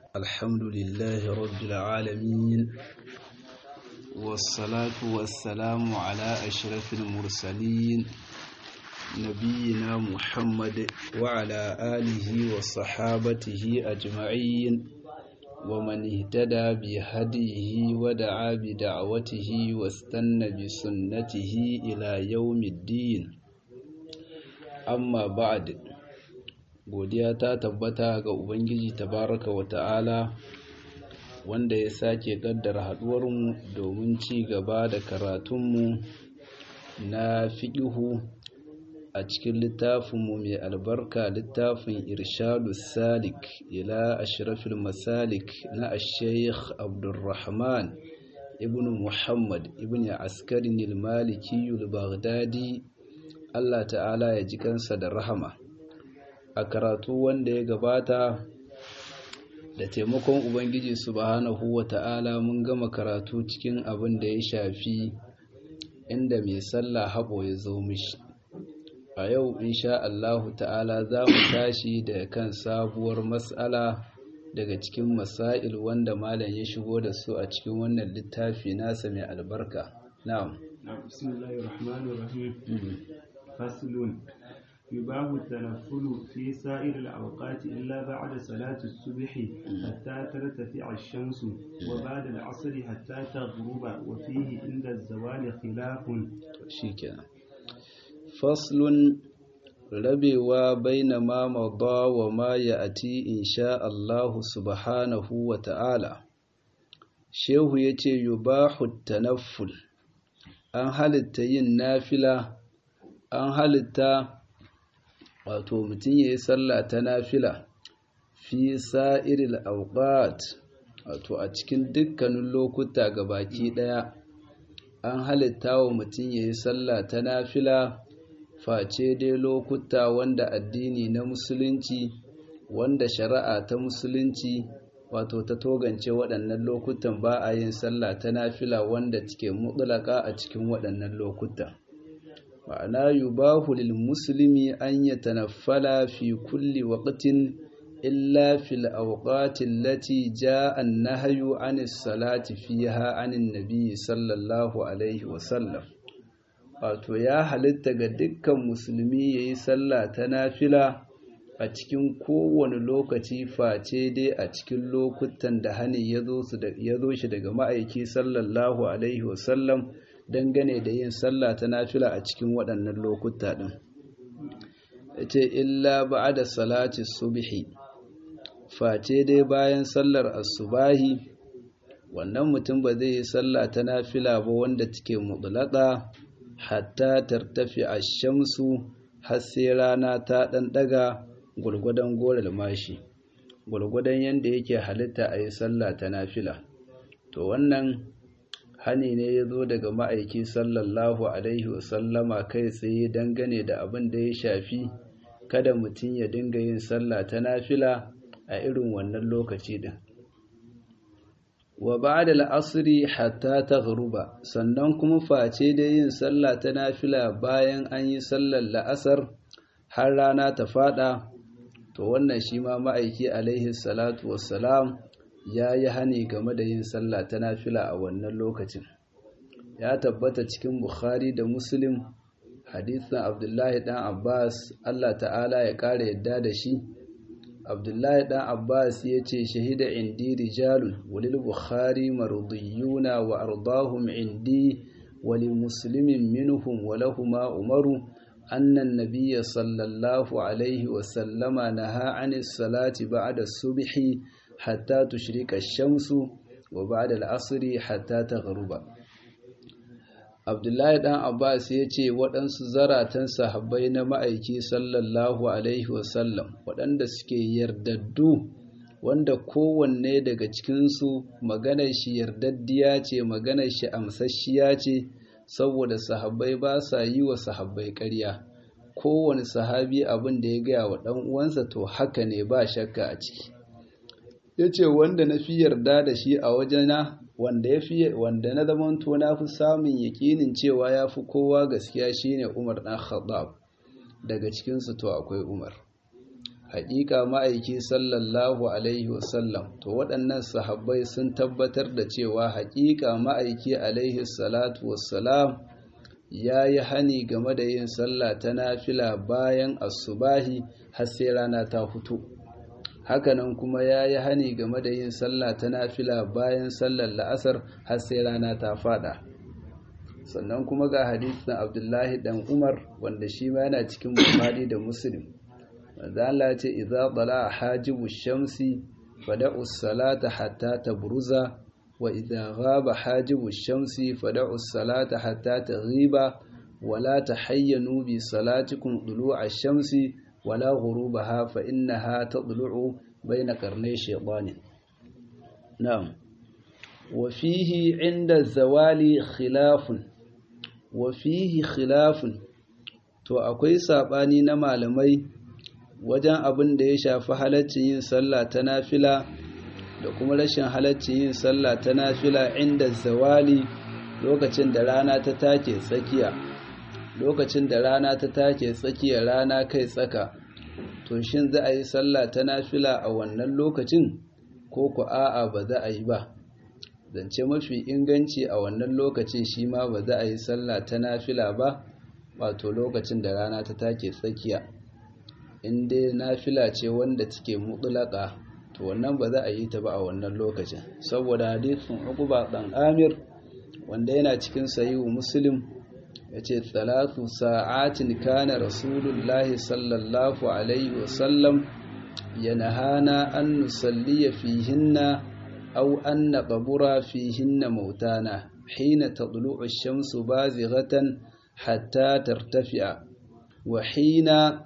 الحمد لله رب العالمين والصلاة والسلام على أشرف المرسلين نبينا محمد وعلى آله وصحابته أجمعين ومن اهتدى بهديه ودعا بدعوته واستنى بسنته إلى يوم الدين أما بعد godiya ta tabbata ga Ubangiji tabaraka wa ta'ala wanda ya sake kaddara haduwarmu domin ci gaba da karatunmu na fiƙihu a cikin littafinmu mai albarka littafin irshadu salik ila ashrafil masalik na ashaykh abdulrahman ibn muhammad ibn askarin maliki baghdadi allah ta'ala ya ji kansa da rahama a karatu wanda ya gabata da taimakon ubangiji subhanahu wa ta'ala mun gama karatu cikin abin da ya shafi inda mai sallah haɓo ya zo mishi a yau insha Allahu ta'ala za mu tashi da kan sabuwar matsala daga cikin masail wanda malam ya shigo da su a cikin wannan littafi nasa mai albarka na'am bismillahir rahmanir rahim faslun يباه التنفل في سائر الأوقات إلا بعد صلاة الصبح حتى ترتفع الشمس وبعد العصر حتى تغرب وفيه عند الزوال خلاف شيكا فصل rabewa baina ma mada wa ma ya'ti insha Allah subhanahu wa ta'ala shehu yace yubahu tanafful an halitta yin nafila an halitta wato mutum ya yi sallah ta nafila fi sa'iril auqat wato a cikin dukkanin lokuta ga baki ɗaya an halitta wa mutum ya yi sallah ta nafila face dai lokuta wanda addini na musulunci wanda shari'a ta musulunci wato ta togance waɗannan lokutan ba a yin sallah ta nafila wanda take mutulaka a cikin waɗannan lokutan ma'ana yubahu lil muslimi an yatanaffala fi kulli waqtin illa fil awqati allati jaa an-nahyu 'anis salati fiha 'anin nabiy sallallahu alaihi wa sallam wato ya halitta ga dukkan musulmi yayi sallah ta nafila a cikin kowane lokaci face dai a cikin lokutan da hani ya zo shi daga ma'aiki sallallahu alaihi wa sallam dangane da yin sallah ta nafila a cikin waɗannan lokuta ɗin ce illa ba'da salati subhi face dai bayan sallar asubahi wannan mutum ba zai yi sallah ta nafila ba wanda take mutlaqa hatta tartafi ash-shamsu har sai rana ta ɗan ɗaga gwargwadon goral mashi gwargwadon yanda yake halitta a yi sallah ta nafila to wannan hani ne ya zo daga ma'aiki sallallahu alaihi wasallama kai tsaye dangane da abin da ya shafi kada mutum ya dinga yin sallah ta nafila a irin wannan lokaci din wa ba'da al'asri hatta taghruba sannan kuma face da yin sallah ta nafila bayan an yi sallar la'asar har rana ta fada to wannan shi ma ma'aiki alaihi salatu wassalam ya yi hani game da yin sallah ta nafila a wannan lokacin ya tabbata cikin bukhari da muslim hadithan abdullahi dan abbas allah ta'ala ya ƙara yadda da shi abdullahi dan abbas ya ce shahida indi rijalun walil bukhari marudiyuna wa ardahum indi wali muslimin minhum wa lahuma umaru أن النبي صلى الله عليه وسلم نهى عن الصلاة بعد الصبح حتى تشرق الشمس وبعد العصر حتى تغرب Abdullahi ɗan Abbas ya ce waɗansu zaratan sahabbai na ma'aiki sallallahu Alaihi wasallam waɗanda suke yardaddu wanda kowanne daga cikinsu maganar shi yardaddiya ce maganar shi amsasshiya ce saboda sahabbai ba sa yi wa sahabbai ƙarya kowane sahabi abin da ya gaya wa ɗan uwansa to haka ne ba shakka a ciki ya ce wanda na fi yarda da shi a wajena wanda ya fi wanda na zamanto na fi samun yakinin cewa ya fi kowa gaskiya shine Umar ɗan Khattab daga cikinsu to akwai Umar haƙiƙa ma'aiki sallallahu alaihi wasallam to waɗannan sahabbai sun tabbatar da cewa haƙiƙa ma'aiki alaihi salatu wassalam ya yi hani game da yin sallah ta nafila bayan asubahi har sai rana ta fito hakanan kuma ya yi hani game da yin sallah ta nafila bayan sallar la'asar har sai rana ta fada sannan kuma ga hadisin abdullahi dan umar wanda shi ma yana cikin bukhari da muslim wanda Allah ce idza tala hajibu shamsi fada'u salata hatta tabruza wa idza ghaba hajibu shamsi fada'u salata hatta taghiba wala tahayyanu bi salatikum dulu'a shamsi wala ghurubaha fa innaha tadlu'u bayna qarnay shaytanin na'am wa fihi 'inda zawali khilafun wa fihi khilafun to akwai sabani na malamai wajen abin da ya shafi halaccin yin sallah ta nafila da kuma rashin halaccin yin sallah ta nafila inda zawali lokacin da rana ta take tsakiya lokacin da rana ta take tsakiya rana kai tsaka to shin za a yi sallah ta nafila a wannan lokacin ko ku a'a ba za a yi ba zance mafi inganci a wannan lokacin shi ma ba za a yi sallah ta nafila ba wato lokacin da rana ta take tsakiya in dai nafila ce wanda take mutulaka to wannan ba za a yi ta ba a wannan lokacin saboda hadisin Uqba dan Amir wanda yana cikin sahihu Muslim yace salatu sa'atin kana rasulullahi sallallahu alaihi wasallam yanahana an nusalliya fihinna aw an naqbura fihinna mautana hina tadlu'u ash-shamsu bazighatan hatta tartafi'a wa hina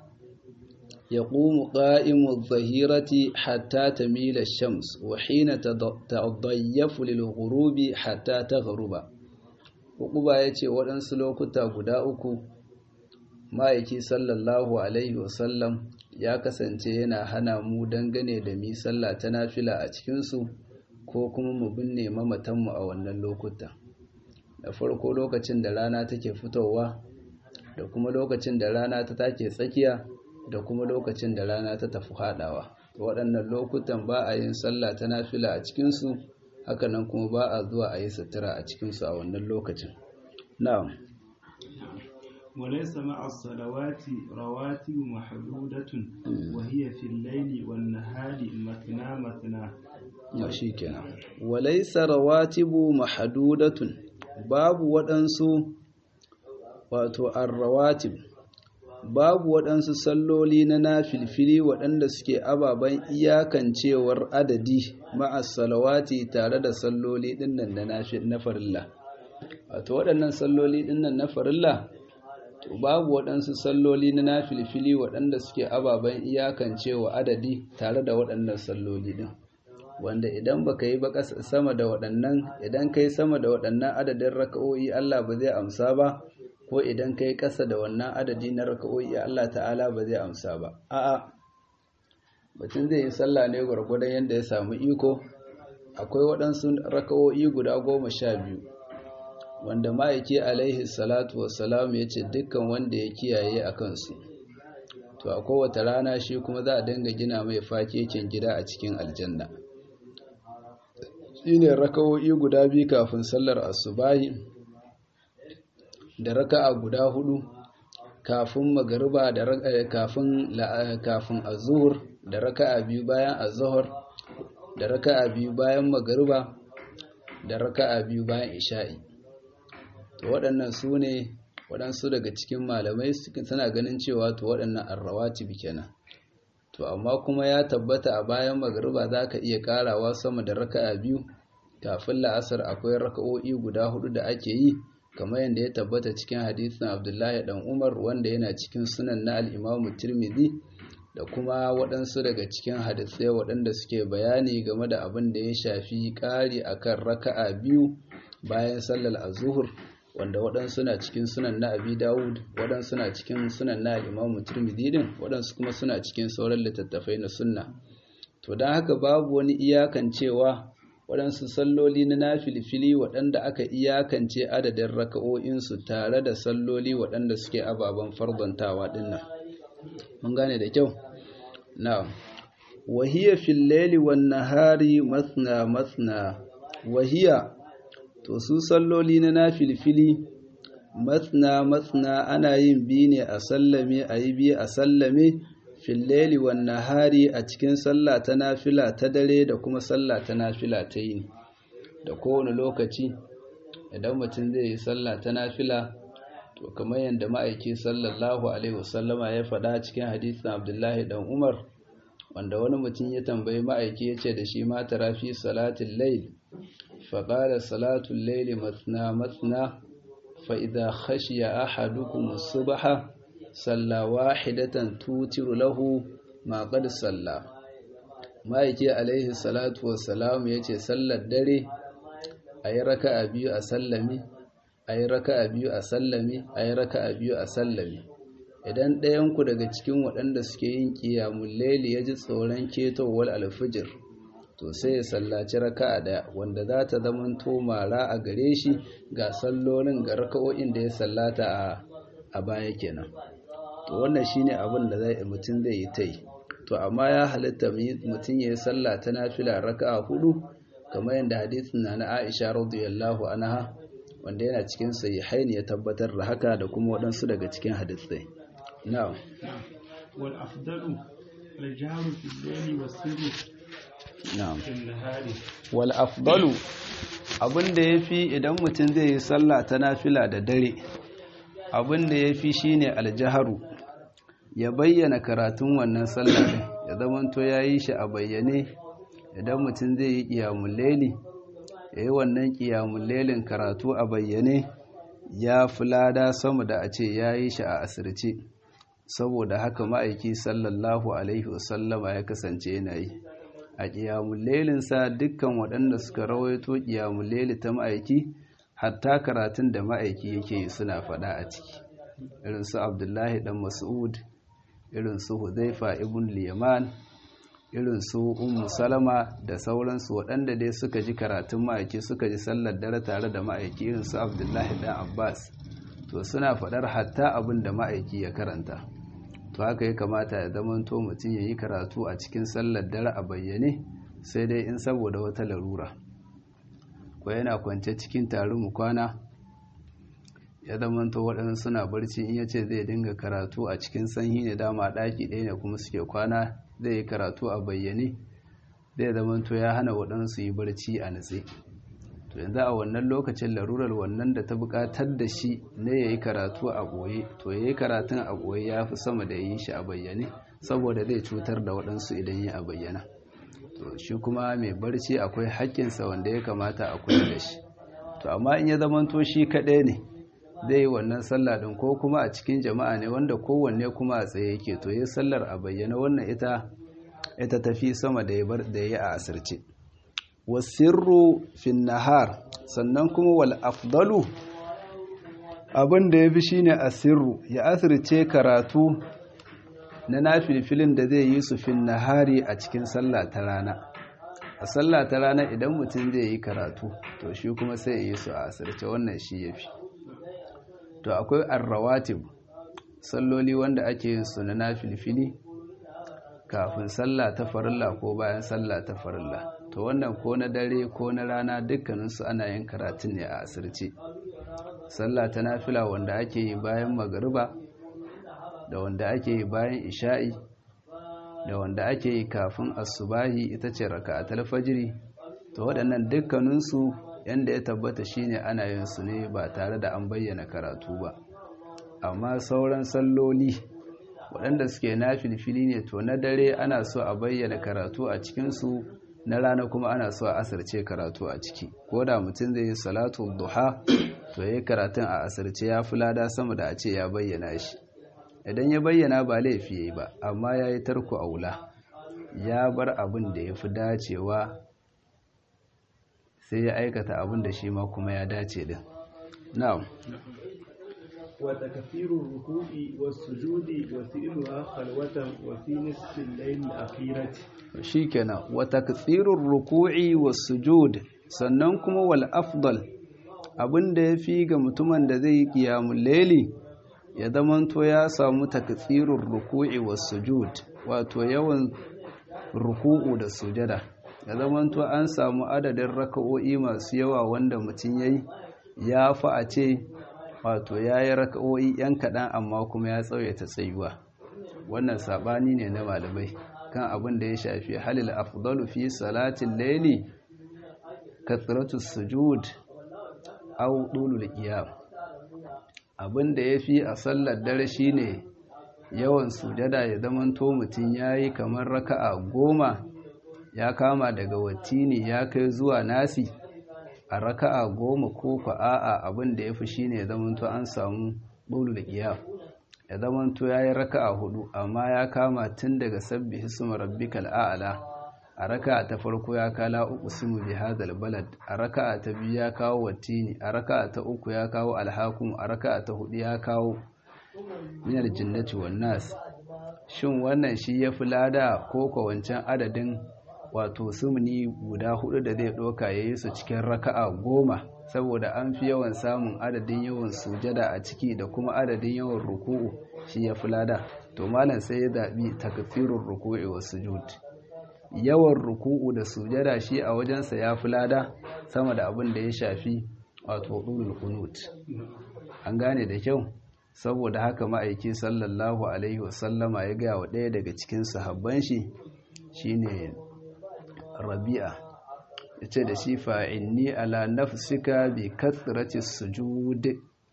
يقوم قائم الظهيرة حتى تميل الشمس وحين تضيف للغروب حتى تغرب Hukuba ya ce waɗansu lokuta guda uku ma'aiki sallallahu Alaihi wasallam ya kasance yana hana mu dangane da mi sallah ta nafila a cikinsu ko kuma mu binne mamatanmu a wannan lokuta. Da farko lokacin da rana take fitowa da kuma lokacin da rana ta take tsakiya da kuma lokacin da rana ta tafi haɗawa waɗannan lokutan ba a yin sallah ta nafila a cikinsu hakanan kuma ba a zuwa a yi sutura a cikinsu a wannan lokacin na'am وليس مع الصلوات رواتب محدودة وهي في الليل والنهار مثنى مثنى shi kenan walaysa rawatibu mahdudatun babu waɗansu wato ar-rawatib babu waɗansu salloli na nafilfili waɗanda suke ababen iyakancewar adadi ma'as salawati tare da salloli ɗinnan da na farilla wato waɗannan salloli ɗinnan na farilla to babu waɗansu salloli na nafilfili waɗanda suke ababen iyakancewa adadi tare da waɗannan salloli ɗin wanda idan baka yi ba sama da waɗannan idan kai sama da waɗannan adadin raka'o'i Allah ba zai amsa ba ko idan kai ƙasa da wannan adadi na raka'o'i Allah ta'ala ba zai amsa ba a'a mutum zai yi sallah ne gwargwadon yadda ya samu iko akwai waɗansu raka'o'i guda goma sha biyu wanda ma'aiki alaihi salatu wassalam ya ce dukkan wanda ya kiyaye a kansu to a kowace rana shi kuma za a dinga gina mai fakekin gida a cikin aljanna shi ne raka'o'i guda biyu kafin sallar asubahi da raka'a guda hudu kafin magariba da kafin kafin azhur da raka'a biyu bayan azhur da raka'a biyu bayan magariba da raka'a biyu bayan isha'i to waɗannan su ne waɗansu daga cikin malamai suna ganin cewa to waɗannan arrawatib kenan to amma kuma ya tabbata a bayan magariba za ka iya karawa sama da raka'a biyu kafin la'asar akwai raka'o'i guda hudu da ake yi kamar yadda ya tabbata cikin hadisin abdullahi dan umar wanda yana cikin sunan na al'imamu tirmidhi da kuma waɗansu daga cikin hadisai waɗanda suke bayani game da abin da ya shafi ƙari akan raka'a biyu bayan sallar azuhur wanda waɗansu na cikin sunan na abi dawud waɗansu na cikin sunan na al'imamu tirmidhi din waɗansu kuma suna cikin sauran littattafai na sunna to don haka babu wani iyakan cewa waɗansu salloli na nafilfili waɗanda aka iyakance adadin raka'o'insu tare da salloli waɗanda suke ababen fardontawa ɗinnan mun gane da kyau na'am wahiya fil laili wan nahari mathna mathna wahiya to su salloli na nafilfili mathna mathna ana yin bi ne a sallame a yi biyu a sallame fil laili wan nahari a cikin sallah ta nafila ta dare da kuma sallah ta nafila ta yini da kowane lokaci idan mutum zai yi sallah ta nafila to kamar yadda ma'aiki sallallahu alaihi wasallama ya faɗa cikin hadisin abdullahi dan umar wanda wani mutum ya tambayi ma'aiki ya ce da shi ma tara fi salatin lail faƙala salatun laili matsina matsina fa'iza khashiya ahadukum subha salla wahidatan tutiru lahu ma qad salla ma'aiki alaihi salatu wassalam ya ce sallar dare a yi raka'a biyu a sallami a yi raka'a biyu a sallami a yi raka'a biyu a sallami idan ɗayanku daga cikin waɗanda suke yin ƙiyamun laili ya ji tsoron ketowar alfijir to sai ya sallaci raka'a ɗaya wanda za ta zamanto mara a gare shi ga sallolin ga raka'o'in da ya sallata a baya kenan to wannan shine abin da zai mutum zai yi ta yi to amma ya halitta mutum ya yi sallah ta nafila raka'a hudu kamar yadda hadisin na na Aisha radiyallahu anha wanda yana cikin sahihain ya tabbatar da haka da kuma waɗansu daga cikin hadisai na'am wal afdalu al jahru fi al-layli was sirru na'am fi an-nahari wal afdalu abinda yafi idan mutum zai yi sallah ta nafila da dare abinda yafi shine al-jahru ya bayyana karatun wannan sallah din ya zamanto yayi shi a bayyane idan mutum zai yi qiyamul layli yayi wannan qiyamul laylin karatu a bayyane ya fi lada sama da a ce yayi shi a asirce saboda haka ma'aiki sallallahu alaihi wasallama ya kasance yana yi a ƙiyamun lelinsa dukkan waɗanda suka rawaito ƙiyamun leli ta ma'aiki hatta karatun da ma'aiki yake yi suna faɗa a ciki irin su abdullahi ɗan mas'ud irin su huzaifa ibn liyaman irin su ummu salama da sauransu waɗanda dai suka ji karatun ma'aiki suka ji sallar dare tare da ma'aiki irin su abdullahi ɗan abbas to suna faɗar hatta abin da ma'aiki ya karanta to haka ya kamata ya zamanto mutum ya yi karatu a cikin sallar dare a bayyane sai dai in saboda wata larura ko yana kwance cikin tarin kwana ya zamanto waɗansu suna barci in ya ce zai dinga karatu a cikin sanyi ne dama ɗaki ɗaya ne kuma suke kwana zai yi karatu a bayyane zai zamanto ya hana waɗansu yi barci a natse to yanzu a wannan lokacin larurar wannan da ta buƙatar da shi ne ya yi karatu a ɓoye to ya yi karatun a ɓoye ya fi sama da yi shi a bayyane saboda zai cutar da waɗansu idan ya a bayyana to shi kuma mai barci akwai haƙƙinsa wanda ya kamata a kula da shi to amma in ya zamanto shi kaɗai ne zai yi wannan sallah ɗin ko kuma a cikin jama'a ne wanda kowanne kuma a tsaye yake to ya sallar a bayyana wannan ita ita tafi sama da ya bar da ya a asirce wasirru fin nahar sannan kuma wal afdalu abin da ya fi shine asirru ya asirce karatu na nafilfilin da zai yi su fin nahari a cikin sallah ta rana a sallah ta rana idan mutum zai yi karatu to shi kuma sai ya yi su a asirce wannan shi ya fi to akwai arrawatib salloli wanda ake yin su na nafilfili kafin sallah ta farilla ko bayan sallah ta farilla to wannan ko na dare ko na rana dukkaninsu ana yin karatun ne a asirce sallah ta nafila wanda ake yi bayan magariba da wanda ake yi bayan isha'i da wanda ake yi kafin asubahi ita ce raka'atul fajiri to waɗannan dukkaninsu yanda ya tabbata shine ana yin su ne ba tare da an bayyana karatu ba amma sauran salloli waɗanda suke na filfili ne to na dare ana so a bayyana karatu a cikinsu na rana kuma ana so a asirce karatu a ciki ko da mutum zai yi salatu duha to ya yi karatun a asirce ya fi lada sama da a ce ya bayyana shi idan ya bayyana ba laifi ya yi ba amma ya yi tarko a wula ya bar abin da ya fi dacewa sai ya aikata abin da shi ma kuma ya dace din na'am وتكثير الركوع والسجود وفعلها خلوة وفي نصف الليل الأخيرة shikenan wa takthirur ruku'i was sujud sannan kuma wal afdal abinda yafi ga mutumin da zai yi qiyamul layli ya zamanto ya samu taktsirur ruku'i was sujud wato yawan ruku'u da sujada ya zamanto an samu adadin raka'o'i masu yawa wanda mutum yayi ya fi a ce wato yayi raka'o'i yan kaɗan amma kuma ya tsawaita tsayuwa wannan sabani ne na malamai kan abin da ya shafi halil afdalu fi salatin layli kathratus sujud aw dulul qiyam abin da yafi a sallar dare shine yawan sujada ya zamanto mutum yayi kamar raka'a goma ya kama daga watini ya kai zuwa nasi a raka'a goma ko ko a'a abin da yafi shine ya zamanto an samu dulul qiyam ya zamanto yayi raka'a hudu amma ya kama tun daga sabbihi suma rabbikal a'la a raka'a ta farko ya kala uqsimu bi hadal balad a raka'a ta biyu ya kawo watini a raka'a ta uku ya kawo alhakum a raka'a ta hudu ya kawo minar jinnati wan nas shin wannan shi ya fi lada ko ko wancan adadin wato sumuni guda hudu da zai doka yayi su cikin raka'a goma saboda an fi yawan samun adadin yawan sujada a ciki da kuma adadin yawan ruku'u shi ya fi lada to malam sai ya zaɓi takfirur ruku'i wa sujud yawan ruku'u da sujada shi a wajensa ya fi lada sama da abin da ya shafi wato ɗulul qunut an gane da kyau saboda haka ma'aiki sallallahu alaihi wasallama ya gaya wa ɗaya daga cikin sahabban shi shine rabi'a yace da shi fa'inni ala nafsika bi kathrati sujud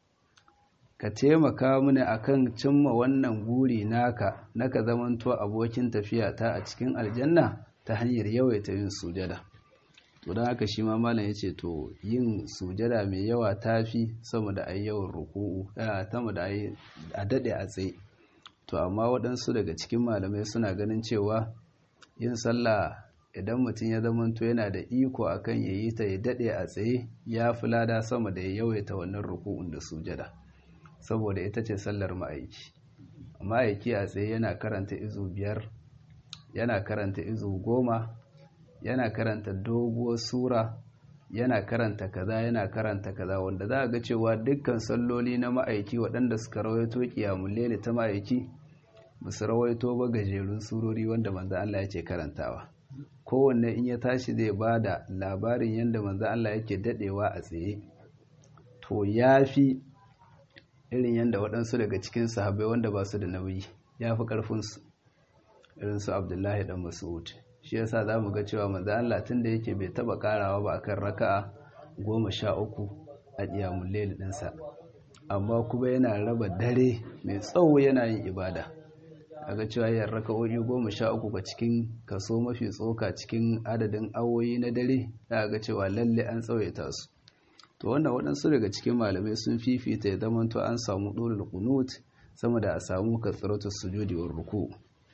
ka taimaka mini akan cimma wannan guri naka naka zamanto abokin tafiya ta a cikin aljanna ta hanyar yawaita yin sujada to don haka shi ma malam yace to yin sujada mai yawa tafi sama da ayi yawan ruku'u sama da ayi a dade a tsaye to amma waɗansu daga cikin malamai suna ganin cewa yin sallah idan mutum ya zamanto yana da iko akan ya yi ta ya daɗe a tsaye ya fi lada sama da ya yawaita wannan ruku'un da sujada saboda ita ce sallar ma'aiki ma'aiki a tsaye yana karanta izu biyar yana karanta izu goma yana karanta doguwar sura yana karanta kaza yana karanta kaza wanda za a ga cewa dukkan salloli na ma'aiki waɗanda suka rawaito kiyamun lele ta ma'aiki ba su rawaito ba gajerun surori wanda manzo Allah ya ce karantawa kowanne in ya tashi zai ba da labarin yadda manzo Allah yake dadewa a tsaye to ya fi irin yadda waɗansu daga cikin sahabbai wanda ba su da nauyi ya fi ƙarfinsu irin su abdullahi dan mas'ud shi yasa za mu ga cewa manzo Allah tun da yake bai taɓa ƙarawa ba akan raka'a goma sha uku a ƙiyamun lail ɗinsa amma kuma yana raba dare mai tsawo yana yin ibada aga cewa yin raka'o'i goma sha uku ga cikin kaso mafi tsoka cikin adadin awoyi na dare za ga cewa lalle an tsawaita su to wannan waɗansu daga cikin malamai sun fifita ya zama to an samu ɗorin kunut sama da a samu katsiratul sujudi wa ruku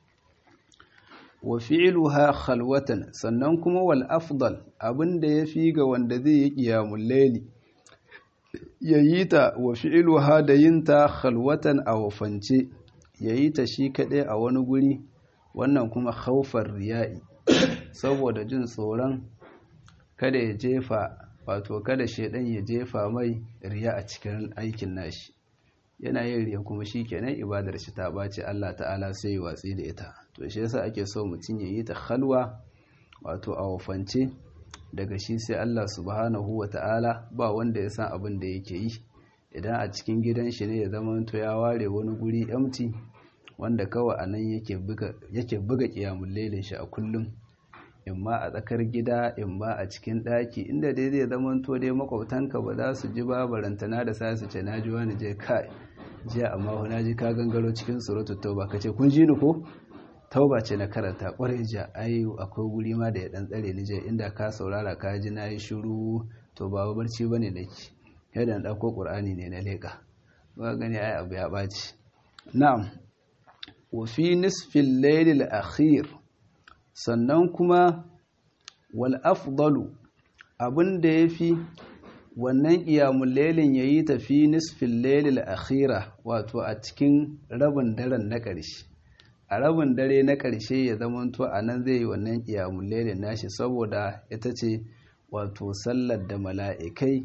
wa fi'luha khalwatan sannan kuma wal afdal abinda yafi ga wanda zai yi qiyamul layli yayi ta wa fi'luha da yinta khalwatan a wafance ya yi ta shi kaɗai a wani guri wannan kuma haufar riya'i saboda jin tsoron kada ya jefa wato kada shaidan ya jefa mai riya a cikin aikin nashi yana yin riya kuma shi kenan ibadar shi ta ɓace Allah ta'ala sai ya watsi da ita to shi yasa ake so mutum ya yi ta halwa wato a wafance daga shi sai Allah subhanahu wa ta'ala ba wanda ya san abin da yake yi idan a cikin gidan shi ne ya zama to ya ware wani guri empty wanda kawai a nan yake buga kiyamun lailin shi a kullum imma a tsakar gida imma a cikin ɗaki inda dai zai zama to dai makwabtanka ba za su ji ba barantana da sa su ce na ji wani je kai jiya amma na ji ka gangaro cikin suratul tauba kace kun ji ni ko tauba ce na karanta kwarai jiya ai akwai guri ma da ya dan tsare ni je inda ka saurara ka ji na yi shiru to ba barci bane nake yadda na ɗauko ƙur'ani ne na leƙa ba gani ai abu ya ɓaci na'am wa fi nisfin lailil akhir sannan kuma wal afdalu abin da ya fi wannan ƙiyamun lailin ya yi tafi nisfin lailil akhira wato a cikin rabin daren na ƙarshe a rabin dare na ƙarshe ya zamanto a nan zai yi wannan ƙiyamun lailin nashi saboda ita ce wato sallar da mala'ikai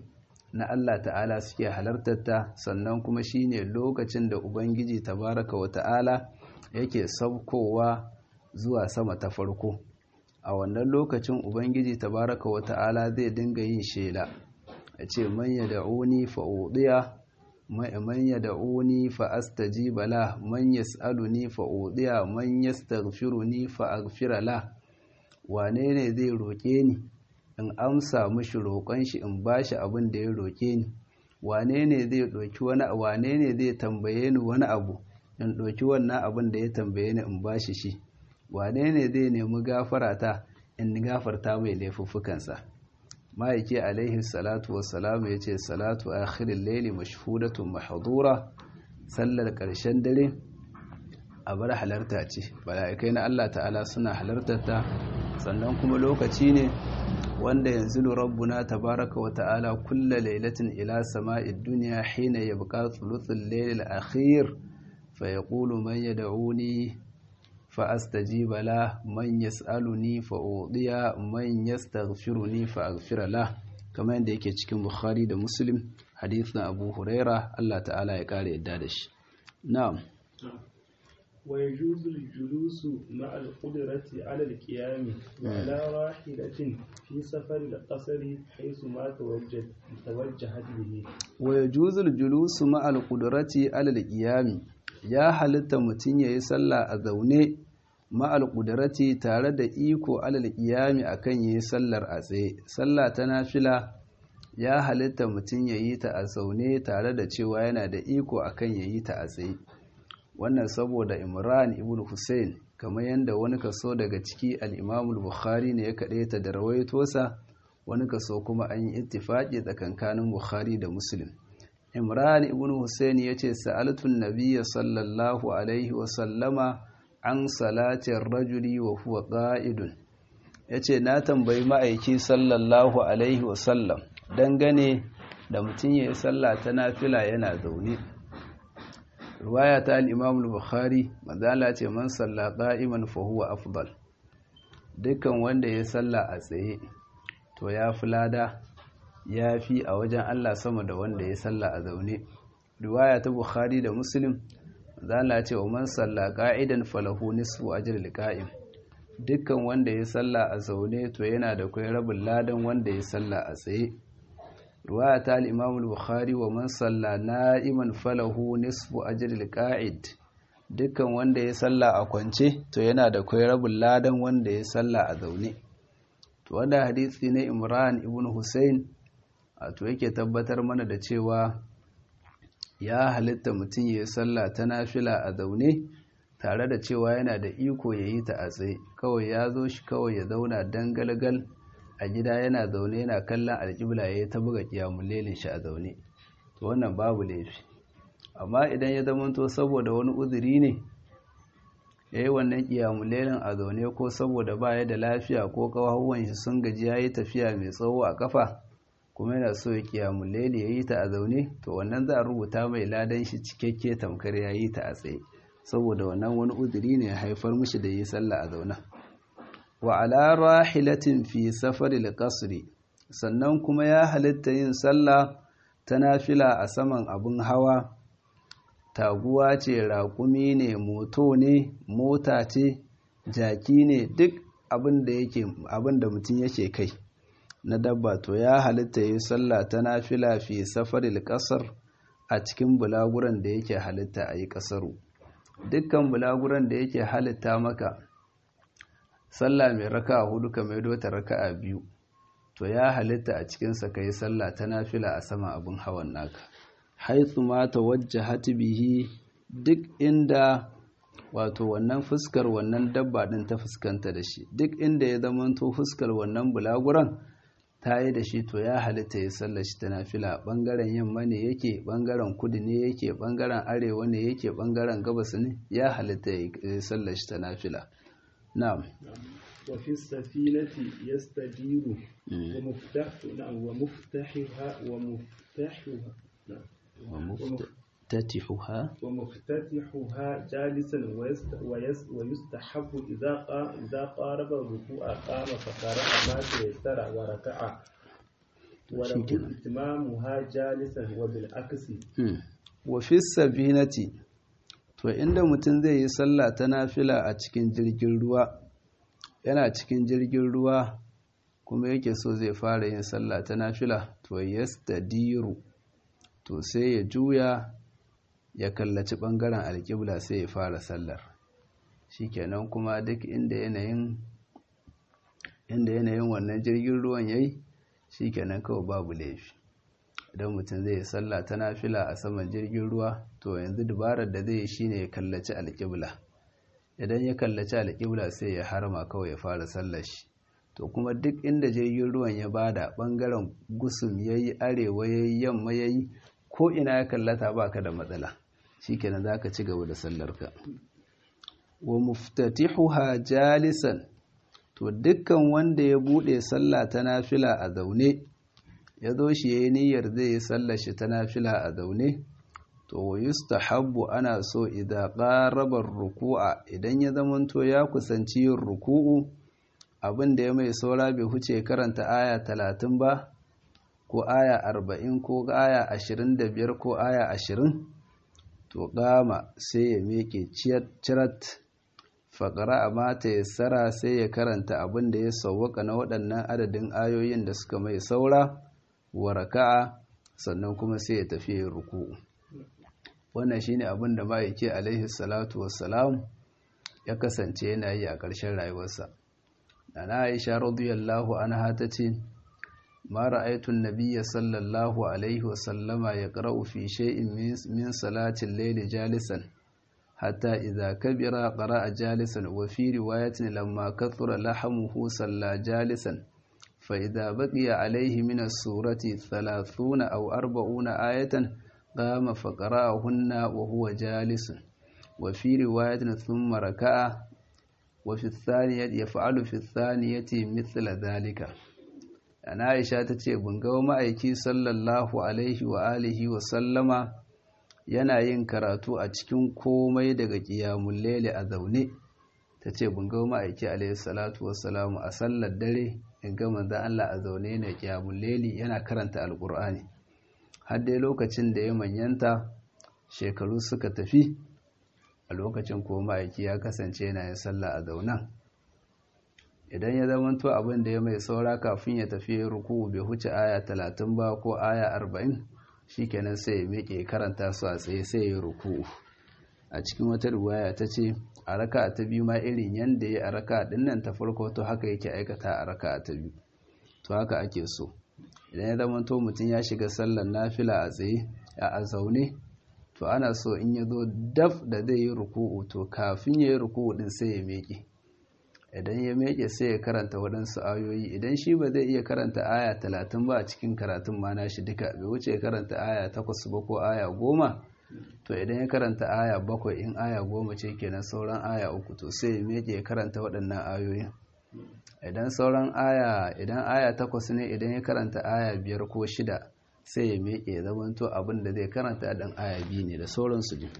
na Allah ta'ala suke halartarta sannan kuma shine lokacin da ubangiji tabaraka wa ta'ala yake saukowa zuwa sama ta farko a wannan lokacin ubangiji tabaraka wa ta'ala zai dinga yin shela ya ce man yad'uni fa udiya man yad'uni fa astajiba la man yas'aluni fa udiya man yastaghfiruni fa aghfira la wane ne zai roke ni in amsa mishi roƙon shi in bashi abin da ya roke ni wane ne zai doki wani wane ne zai tambaye ni wani abu in doki wannan abin da ya tambaye ni in bashi shi wane ne zai nemi gafarata in gafarta mai laifuffukansa ma'aiki alaihi salatu wassalamu ya ce salatu akhirin laili mashhudatun mahdura sallar ƙarshen dare a bar halarta ce mala'ikai na Allah ta'ala suna halartar ta sannan kuma lokaci ne wanda yanzu rabbuna tabaraka wa ta'ala kulla lailatin ila sama'id dunya hina yabqa thuluthul layl al-akhir fa yaqulu man yad'uni فأستجيب له من يسألني فأوضي من يستغفرني فأغفر له كما yadda yake cikin Bukhari da Muslim hadithin Abu Huraira Allah ta'ala ya kare yadda da shi na'am ويجوز الجلوس مع القدرة على القيام وعلى راحلة في سفر القصر حيث ما توجه توجهت به ويجوز الجلوس مع القدرة على القيام ya halitta mutum ya yi sallah a zaune ma'al ƙudurati tare da iko alal iyami a kan yi sallar a tsaye sallah ta nafila ya halitta mutum ya yi ta a zaune tare da cewa yana da iko a kan ya yi ta a tsaye wannan saboda imran ibn hussein kamar yadda wani kaso daga ciki al'imamul bukhari ne ya kaɗe ta da rawaitosa wani kaso kuma an yi ittifaƙi tsakankanin bukhari da muslim imran ibn hussein ya ce sa'altun nabiya sallallahu alaihi wasallama an salatin rajuli wa huwa ƙa'idun ya ce na tambayi ma'aiki sallallahu alaihi wasallam dangane da mutum ya yi sallah ta nafila yana zaune ruwaya ta al'imamul bukhari mazala ce man salla ƙa'iman fahuwa afdal dukkan wanda ya salla a tsaye to ya fi lada ya fi a wajen Allah sama da wanda ya salla a zaune riwaya ta bukhari da muslim zala ce wa man salla qa'idan falahu nisfu ajril qa'im dukkan wanda ya salla a zaune to yana da kai rabin ladan wanda ya salla a tsaye riwaya ta al-imam al-bukhari wa man salla na'iman falahu nisfu ajril qa'id dukkan wanda ya salla a kwance to yana da kai rabin ladan wanda ya salla a zaune to wanda hadisi ne Imran ibn Hussein to yake tabbatar mana da cewa ya halitta mutum ya yi sallah ta nafila a zaune tare da cewa yana da iko ya yi ta a tsaye kawai ya zo shi kawai ya zauna dangalgal a gida yana zaune yana kallon alƙibla ya yi ta buga ƙiyamun lelin shi a zaune to wannan babu laifi amma idan ya zamanto saboda wani uzuri ne ya yi wannan ƙiyamun lelin a zaune ko saboda ba ya da lafiya ko ƙawahuwan shi sun gaji ya yi tafiya mai tsawo a ƙafa kuma yana so ya kiyamun laili ya yi ta a zaune to wannan za a rubuta mai ladan shi cikakke tamkar ya yi ta a tsaye saboda wannan wani uzuri ne ya haifar mishi da yi sallah a zaune wa ala rahilatin fi safaril qasri sannan kuma ya halitta yin sallah ta nafila a saman abun hawa taguwa ce raƙumi ne moto ne mota ce jaki ne duk abin da yake abin da mutum yake kai na dabba to ya halitta yi sallah ta nafila fi safaril kasar a cikin bulaguran da yake halitta a yi kasaru dukkan bulaguran da yake halitta maka sallah mai raka hudu ka maido ta raka a biyu to ya halitta a cikinsa ka yi sallah ta nafila a sama abin hawan naka haitsu ma ta wajja bihi duk inda wato wannan fuskar wannan dabba din ta fuskanta da shi duk inda ya zamanto fuskar wannan bulaguran ta yi da shi to ya halitta ya sallar shi ta nafila ɓangaren yamma ne yake ɓangaren kudu ne yake ɓangaren arewa ne yake ɓangaren gabas ne ya halitta ya sallar shi ta nafila na'am wa fi safinati yastadiru wa muftahu na'am wa muftahiha wa muftahuha wa muftatihuha wa muftatihuha jalisan wa yustahabbu idza idza qaraba ruku'a qama fa qara'a ma tayassara wa raka'a وله إتمامها جالسا وبالعكس wa fi sabinati to inda mutum zai yi sallah ta nafila a cikin jirgin ruwa yana cikin jirgin ruwa kuma yake so zai fara yin sallah ta nafila to yastadiru to sai ya juya ya kallaci bangaren alƙibla sai ya fara sallar shikenan kuma duk inda yanayin inda yanayin wannan jirgin ruwan yayi shikenan kawai babu laifi idan mutum zai yi sallah ta nafila a saman jirgin ruwa to yanzu dubarar da zai yi shine ya kallaci alƙibla idan ya kallaci alƙibla sai ya harma kawai ya fara sallar shi to kuma duk inda jirgin ruwan ya bada bangaren gusum yayi arewa yayi yamma yayi ko ina ya kallata baka da matsala shikenan zaka ci gaba da sallarka wa muftatihuha jalisan to dukkan wanda ya bude sallah ta nafila a zaune ya zo shi yayi niyyar zai yi sallar shi ta nafila a zaune to yustahabbu ana so idza qaraba ruku'a idan ya zamanto ya kusanci yin ruku'u abin da ya mai saura bai huce karanta aya talatin ba ko aya arba'in ko aya ashirin da biyar ko aya ashirin to gama sai ya miƙe cirat faƙara a mata ya tsara sai ya karanta abin da ya sauwaka na waɗannan adadin ayoyin da suka mai saura wa raka'a sannan kuma sai ya tafi yin ruku'u wannan shine abin da ma'aiki alaihi salatu wassalam ya kasance yana yi a ƙarshen rayuwarsa Nana Aisha radiyallahu anha tace ma ra'aytu an-nabiyya sallallahu alaihi wa sallama yaqra'u fi shay'in min salati al-layli jalisan hatta idha kabira qara'a jalisan wa fi riwayatin lamma kathura lahamuhu salla jalisan fa idha baqiya alayhi min as-surati 30 aw 40 ayatan qama fa qara'ahunna wa huwa jalisun wa fi riwayatin thumma raka'a وفي الثانية يفعل في الثانية مثل ذلك أنا عائشة تتي بنغو ma'aiki sallallahu alaihi wa alihi wa sallama yana yin karatu a cikin komai daga qiyamul layli a zaune tace bungau ma'aiki alaihi salatu wassalamu a sallar dare in ga manzo Allah a zaune ne qiyamul layli yana karanta alqur'ani har dai lokacin da ya manyanta shekaru suka tafi a lokacin ko ma'aiki ya kasance yana yin sallah a zaunan idan ya zamanto abin da ya mai saura kafin ya tafi ruku bai huce aya talatin ba ko aya arba'in shikenan sai ya miƙe karanta su a tsaye sai ya ruku a cikin wata riwaya ta ce a raka ta biyu ma irin yanda ya a raka din nan ta farko to haka yake aikata a raka ta biyu to haka ake so idan ya zamanto mutum ya shiga sallar nafila a tsaye a zaune to ana so in ya zo daf da zai yi ruku'u to kafin ya yi ruku'u din sai ya meke idan ya meke sai ya karanta waɗansu ayoyi idan shi ba zai iya karanta aya talatin ba a cikin karatun ma shi duka bai wuce karanta aya takwas ba ko aya goma to idan ya karanta aya bakwai in aya goma ce kenan sauran aya uku to sai ya meke ya karanta waɗannan ayoyin idan sauran aya idan aya takwas ne idan ya karanta aya biyar ko shida sai ya miƙe ya zamanto abin da zai karanta ɗan aya biyu ne da sauransu ne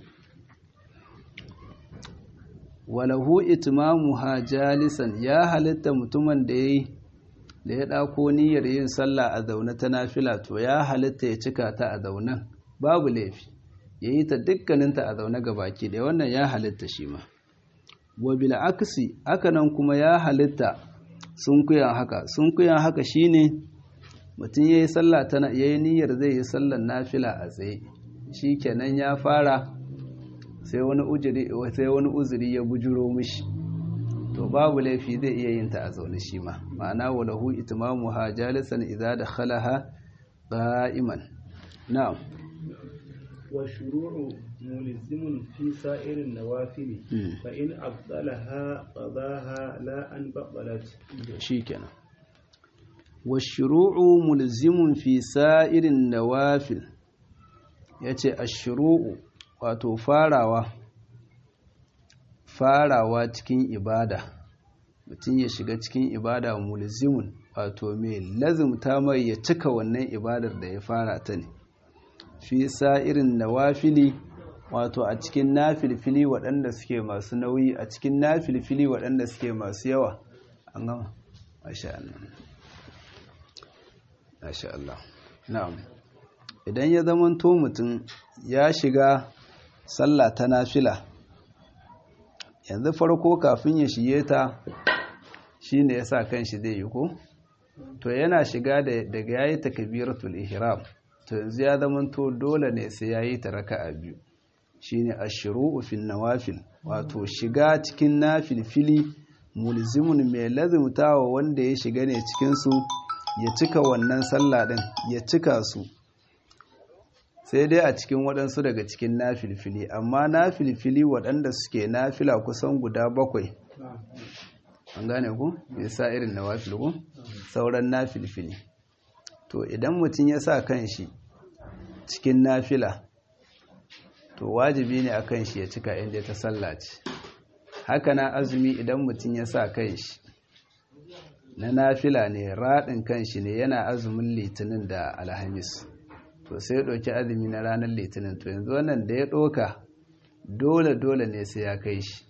walahu itmamuha jalisan ya halitta mutumin da yayi da ya ɗako niyyar yin sallah a zaune ta nafila to ya halitta ya cika ta a zaunen babu laifi ya yi ta dukkaninta a zaune ga baki da wannan ya halitta shi ma wa bil aksi hakanan kuma ya halitta sun kuyan haka sun kuyan haka shine mutum ya yi sallah ta ya yi niyyar zai yi sallar nafila a tsaye shi kenan ya fara sai wani uzuri ya bujuro mishi to babu laifi zai iya yin ta a zaune shi ma ma'ana walahu itimamu ha jalisan idza dakhalaha qa'iman na'am wa shuru'u mulzimun fi sa'irin nawafili fa in abdalaha qadaha la an baqalat shikenan والشروع ملزم في سائر النوافل yace ashru'u wato farawa farawa cikin ibada mutum ya shiga cikin ibada mulzimun wato mai lazumta mai ya cika wannan ibadar da ya fara ta ne fi sa'irin nawafili wato a cikin nafilfili waɗanda suke masu nauyi a cikin nafilfili waɗanda suke masu yawa an gama masha Allah masha Allah na'am idan ya zamanto mutum ya shiga sallah ta nafila yanzu farko kafin ya shige ta shine yasa kanshi zai yi ko to yana shiga daga yayi takbiratul ihram to yanzu ya zamanto dole ne sai yayi ta raka'a biyu shine ashru'u fin nawafil wato shiga cikin nafilfili mulzimun mai lazimtawa wanda ya shiga ne cikin su ya cika wannan sallah din ya cika su sai dai a cikin waɗansu daga cikin nafilfili amma nafilfili waɗanda suke nafila kusan guda bakwai an gane ku ya sa irin nawafil ku sauran nafilfili to idan mutum ya sa kan shi cikin nafila to wajibi ne a kan shi ya cika inda ta sallaci haka na azumi idan mutum ya sa kan shi na nafila ne raɗin kan shi ne yana azumin litinin da alhamis to sai ya ɗauki azumi na ranar litinin to yanzu wannan da ya ɗoka dole-dole ne sai ya kai shi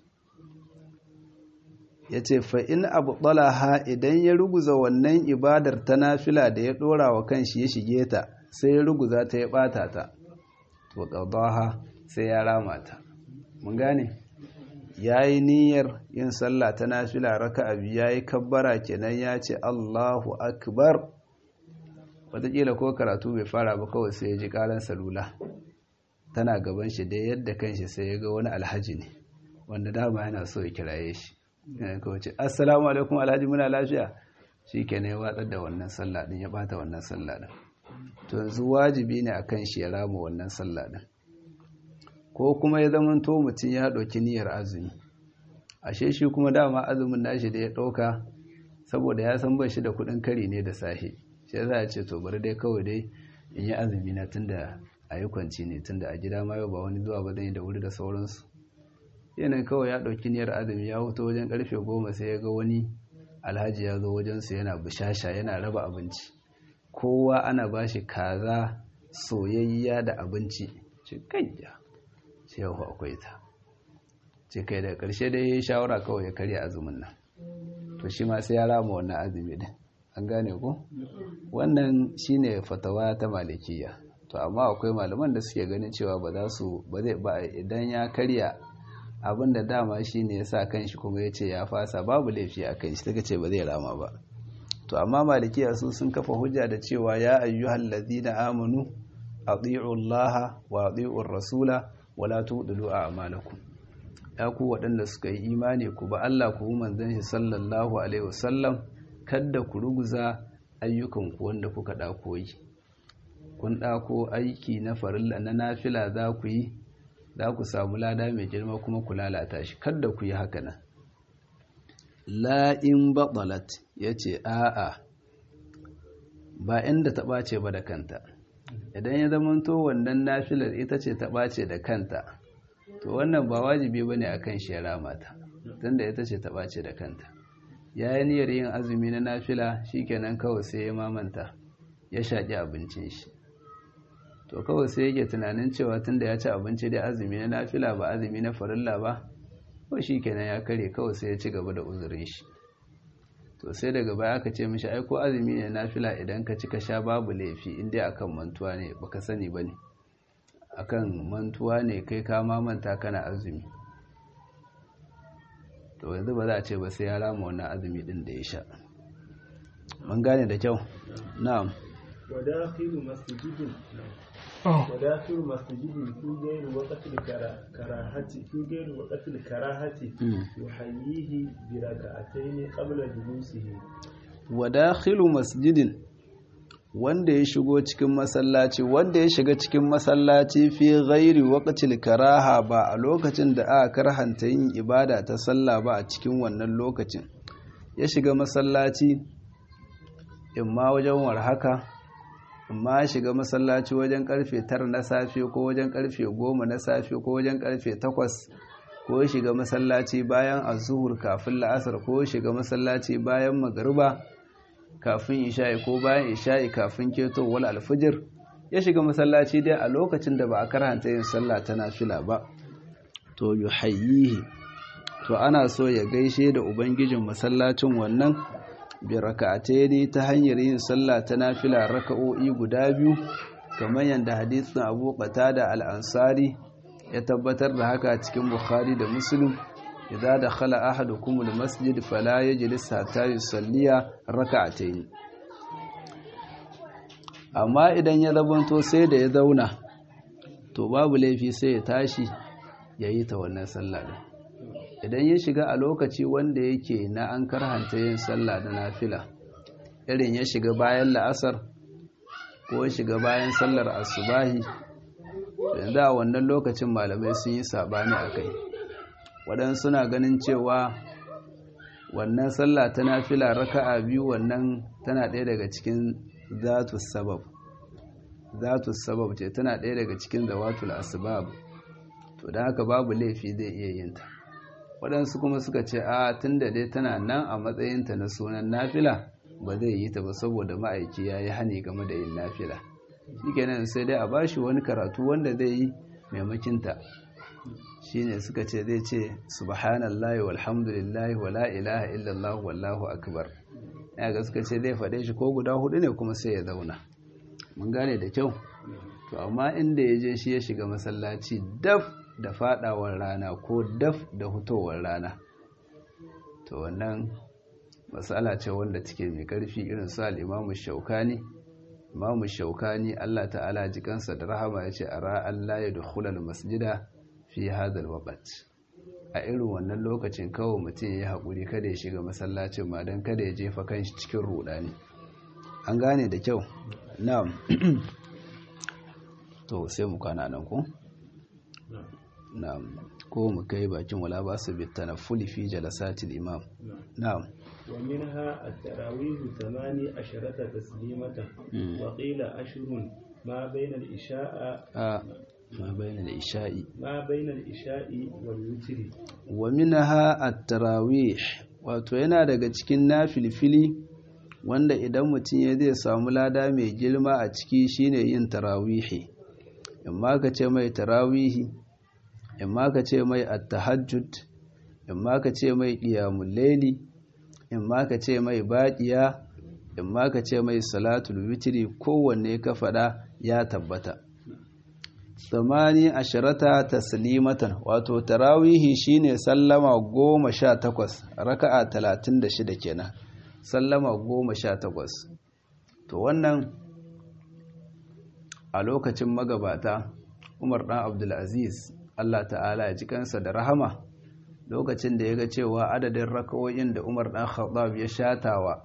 ya ce fa'in abu ha idan ya ruguza wannan ibadar ta nafila da ya ɗora wa kan shi ya shige ta sai ya ruguza ta ya ɓata ta to ƙaudaha sai ya rama ta mun gane ya yi niyyar yin sallah ta nafila raka abu ya yi kabbara kenan ya ce allahu akbar wataƙila ko karatu bai fara ba kawai sai ya ji ƙaran salula tana gaban shi dai yadda kanshi sai ya ga wani alhaji ne wanda dama yana so ya kiraye shi yana kawai ce assalamu alaikum alhaji muna lafiya shi ke ya watsar da wannan sallah ɗin ya ɓata wannan sallah ɗin to yanzu wajibi ne a kan shi ya rama wannan sallah ɗin ko kuma ya zama to mutum ya ɗauki niyyar azumi ashe shi kuma dama azumin nashi da ya ɗauka saboda ya san bai shi da kuɗin kari ne da sahi sai za a ce to bari dai kawai dai in yi azumi na tunda a yi kwanci ne tunda a gida ma yau ba wani zuwa ba zan yi da wuri da sauransu yanayin kawai ya ɗauki niyyar azumi ya huto wajen karfe goma sai ya ga wani alhaji ya zo wajensu yana bishasha yana raba abinci kowa ana ba shi kaza soyayya da abinci ce kayya sai yau akwai ta ce kai da ƙarshe dai ya yi shawara kawai ya karya azumin nan to shi ma sai ya rama wannan azumi din an gane ko wannan shine fatawa ta malikiya to amma akwai malaman da suke ganin cewa ba za su ba zai ba idan ya karya abin da dama shine ya sa kanshi kuma ya ce ya fasa babu laifi a kan shi ta ce ba zai rama ba to amma malikiya su sun kafa hujja da cewa ya ayyuhal ladina amanu ati'u Allah wa ati'u rasula wala tudlu a'malakum ya ku waɗanda suka yi imani ku ba Allah ku manzon shi sallallahu alaihi wasallam kada ku ruguza ayyukanku wanda kuka ɗako yi kun ɗako aiki na farilla na nafila za ku yi za ku samu lada mai girma kuma ku lalata shi kada ku yi haka nan la'in baɓalat ya ce a'a ba inda ta ɓace ba da kanta idan ya zamanto wannan nafilar ita ce ta ɓace da kanta to wannan ba wajibi ba ne a kan shera mata tunda ita ce ta ɓace da kanta ya yi niyyar yin azumi na nafila kenan kawai sai ya mamanta ya shaƙi abincin shi to kawai sai yake tunanin cewa tunda ya ci abinci da azumi na nafila ba azumi na farilla ba ko kenan ya kare kawai sai ya ci gaba da uzurin shi to sai daga baya aka ce mishi ai ko azumi ne nafila idan ka ci ka sha babu laifi in dai akan mantuwa ne baka sani bane akan mantuwa ne kai ka mamanta kana azumi to yanzu ba za a ce ba sai ya rama wannan azumi din da ya sha mun gane da kyau na'am وداخل مسجد وداخل مسجد في غير وقت الكراهة في غير وقت الكراهة يحييه بركعتين قبل جلوسه وداخل مسجد wanda ya shigo cikin masallaci wanda ya shiga cikin masallaci fi ghairi waqtil karaha ba a lokacin da aka karhanta yin ibada ta sallah ba a cikin wannan lokacin ya shiga masallaci imma wajen warhaka amma shiga masallaci wajen karfe tara na safe ko wajen karfe goma na safe ko wajen karfe takwas ko shiga masallaci bayan azuhur kafin la'asar ko shiga masallaci bayan magariba kafin isha'i ko bayan isha'i kafin ketowar alfijir ya shiga masallaci dai a lokacin da ba a karanta yin sallah ta nafila ba to yuhayyihi to ana so ya gaishe da ubangijin masallacin wannan bi raka'ataini ta hanyar yin sallah ta nafila raka'o'i guda biyu kamar yadda hadisin Abu Qatada al-Ansari ya tabbatar da haka cikin Bukhari da Muslim idza dakhala ahadukum al-masjid fala yajlis hatta yusalliya raka'ataini amma idan ya zabanto sai da ya zauna to babu laifi sai ya tashi ya yi ta wannan sallah din idan ya shiga a lokaci wanda yake na an karhanta yin sallah da nafila irin ya shiga bayan la'asar ko ya shiga bayan sallar asubahi yanzu a wannan lokacin malamai sun yi sabani a kai waɗansu suna ganin cewa wannan sallah ta nafila raka'a biyu wannan tana ɗaya daga cikin zatu sabab zatu sabab ce tana ɗaya daga cikin zawatul asbab to da haka babu laifi zai iya yin ta waɗansu kuma suka ce a tunda dai tana nan a matsayinta na sunan nafila ba zai yi ta ba saboda ma'aiki ya yi hani game da yin nafila shikenan sai dai a bashi wani karatu wanda zai yi maimakinta shine suka ce zai ce subhanallahi walhamdulillahi wala ilaha illallah wallahu akbar ya ga suka ce zai faɗe shi ko guda hudu ne kuma sai ya zauna mun gane da kyau to amma inda ya je shi ya shiga masallaci daf da fadawar rana ko daf da hutowar rana to wannan matsala ce wanda take mai karfi irin su al-imamu shaukani imamu shaukani Allah ta'ala jikansa da rahama ya ce a ra'an la yadkhulul masjida fi hadal waqt a irin wannan lokacin kawai mutum ya haƙuri kada ya shiga masallacin ma don kada ya jefa kanshi cikin rudani an gane da kyau na'am to sai mu kana nan ko na'am ko mu kai bakin wala ba su bitta na fuli fi jalasatil imam na'am ومنها التراويح ثماني عشرة تسليمة وقيل أشهر ما بين الإشاء آه ما بين الإشاء ما بين الإشاء والوتر ومنها التراويح wato yana daga cikin nafilfili wanda idan mutum ya zai samu lada mai girma a ciki shine yin tarawihi imma ka ce mai tarawihi imma ka ce mai at-tahajjud imma ka ce mai qiyamul layli imma ka ce mai baqiya imma ka ce mai salatul witri kowanne ka fada ya tabbata samani ashirata taslimatan wato tarawihi shine sallama goma sha takwas raka'a talatin da shida kenan sallama goma sha takwas to wannan a lokacin magabata umar ɗan abdulaziz allah ta'ala ya ji kansa da rahama lokacin da ya ga cewa adadin raka'o'in da umar ɗan khattab ya shatawa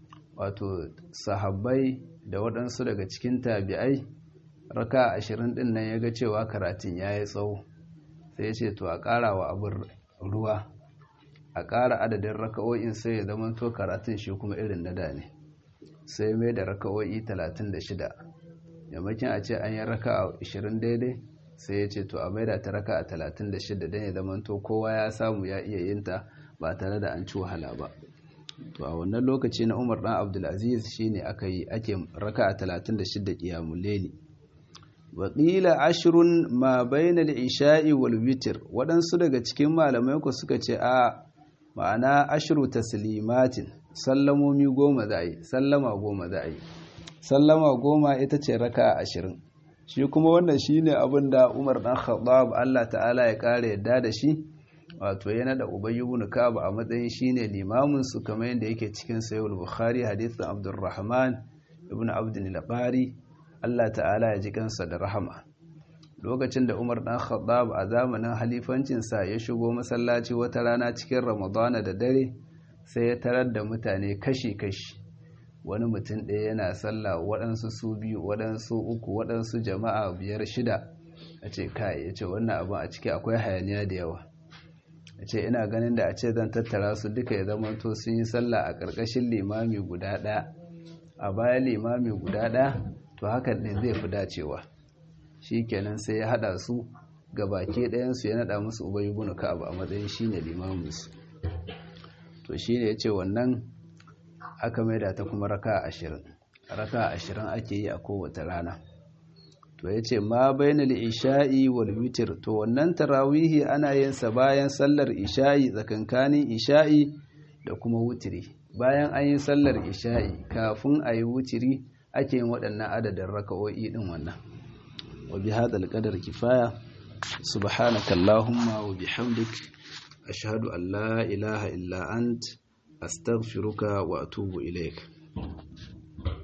wato sahabbai da waɗansu daga cikin tabi'ai raka ashirin din nan ya ga cewa karatun ya yi tsawo sai ya ce to a ƙara wa abin ruwa a ƙara adadin raka'o'in sai ya zama to karatun shi kuma irin na da ne sai mai da raka'o'i talatin da shida yammakin a ce an yi raka a ashirin daidai sai ya ce to a maida ta raka a talatin da shida don ya zama to kowa ya samu ya iya yin ta ba tare da an ci wahala ba to a wannan lokaci na umar dan abdulaziz shine aka yi ake raka a talatin da shida ƙiyamun leli waƙila ashirun ma bainal isha'i wal witr waɗansu daga cikin malamai ku suka ce a ma'ana ashiru taslimatin sallamomi goma za a yi sallama goma za a yi sallama goma ita ce raka ashirin shi kuma wannan shi ne abin da umar ɗan khattab allah ta'ala ya ƙara yadda da shi wato yana da ubayyu ibn ka'ab a matsayin shine limamin su kamar yadda yake cikin sahih bukhari hadithin abdurrahman ibn abdul labari Allah ta'ala ya ji kansa da rahama lokacin da Umar dan Khattab a zamanin halifancinsa ya shigo masallaci wata rana cikin Ramadana da dare sai ya tarar da mutane kashi-kashi wani mutum ɗaya yana sallah waɗansu su biyu waɗansu uku waɗansu jama'a biyar shida a ce kai ya ce wannan abin a ciki akwai hayaniya da yawa a ce ina ganin da a ce zan tattara su duka ya zama to sun yi sallah a ƙarƙashin limami guda ɗaya a bayan limami guda ɗaya to hakan ne zai fi dacewa shi kenan sai ya hada su ga baki ɗayansu ya nada musu ubayi bunu ka'ab a matsayin shi ne limaminsu to shi ne ya ce wannan aka maida ta kuma raka ashirin raka ashirin ake yi a kowace rana to ya ce ma bayan isha'i wal witir to wannan tarawihi ana yin sa bayan sallar isha'i tsakankanin isha'i da kuma wutiri bayan an yi sallar isha'i kafin a yi wutiri ake yin waɗannan adadin raka'o'i ɗin wannan wa bi hadal qadar kifaya subhanaka allahumma wa bihamdik ashhadu an la ilaha illa ant astaghfiruka wa atubu ilaik